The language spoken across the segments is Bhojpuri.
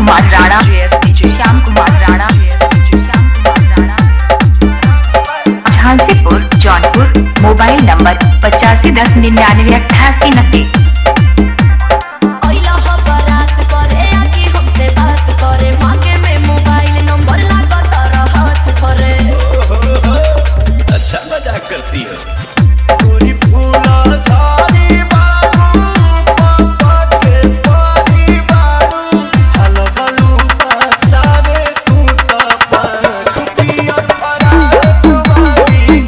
कुमार राणा श्याम कुमार राणा झांसीपुर जौनपुर मोबाइल नंबर पचासी दस निन्यानवे अट्ठासी नब्बे अइला ह बारात करे आके हमसे बात करे मांगे में मोबाइल नंबर लागत रहत करे अच्छा मजाक करती हो गोरी फूला झाड़ी बाबू पापा के पानी बाबू हलवलू बसावे तू त पंख पिया फराक वाली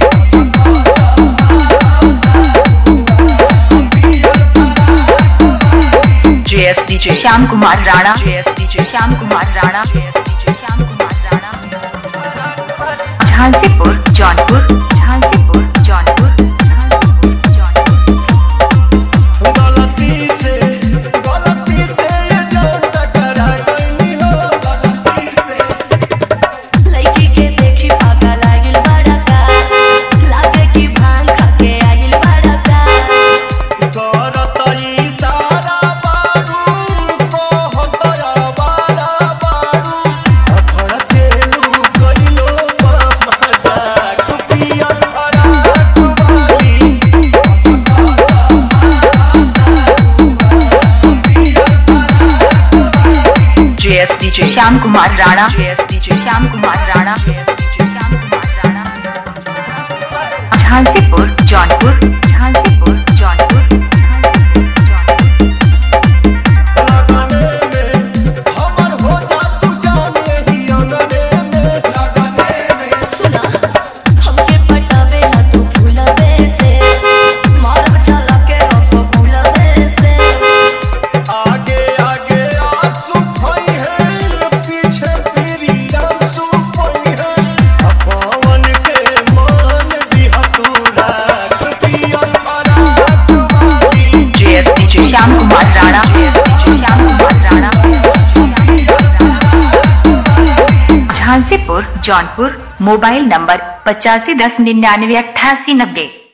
JSDJ Shyam Kumar Rana JSDJ Shyam Kumar Rana JSDJ Shyam Kumar Rana Jhansipur Jaunpur Jhansipur Jaunpur Jhansipur Jaunpur गलती से गलती से ये जान टकरा गई हो गलती से लड़की के देखी पागा लागिल बड़ा का लागे कि भांग खा के आगिल बड़ा का करत इशारा बारू कहत आवारा बारू भड़केलू कइलो मजाक पिया फराक वाली JSDJ Shyam Kumar Rana JSDJ Shyam Kumar Rana JSDJ Shyam Kumar Rana Jhansipur Jaunpur Jhansipur Jaunpur Jhansipur Jaunpur लगने में हमर हो जा तू जाने ही अंगने में लगने में सुना हमके पटावे ना तू फूलवे से मारब चला के रसगुल्लवे से आगे आगे आंसू खोई है पीछे तेरी आंसू खोई है पवन के मान दिया तू राख पिया फराक वाली JSDJ Shyam Kumar Rana JSDJ Shyam Kumar Rana Jhansipur Jaunpur mobile number पचासी दस निन्यानवे अट्ठासी नब्बे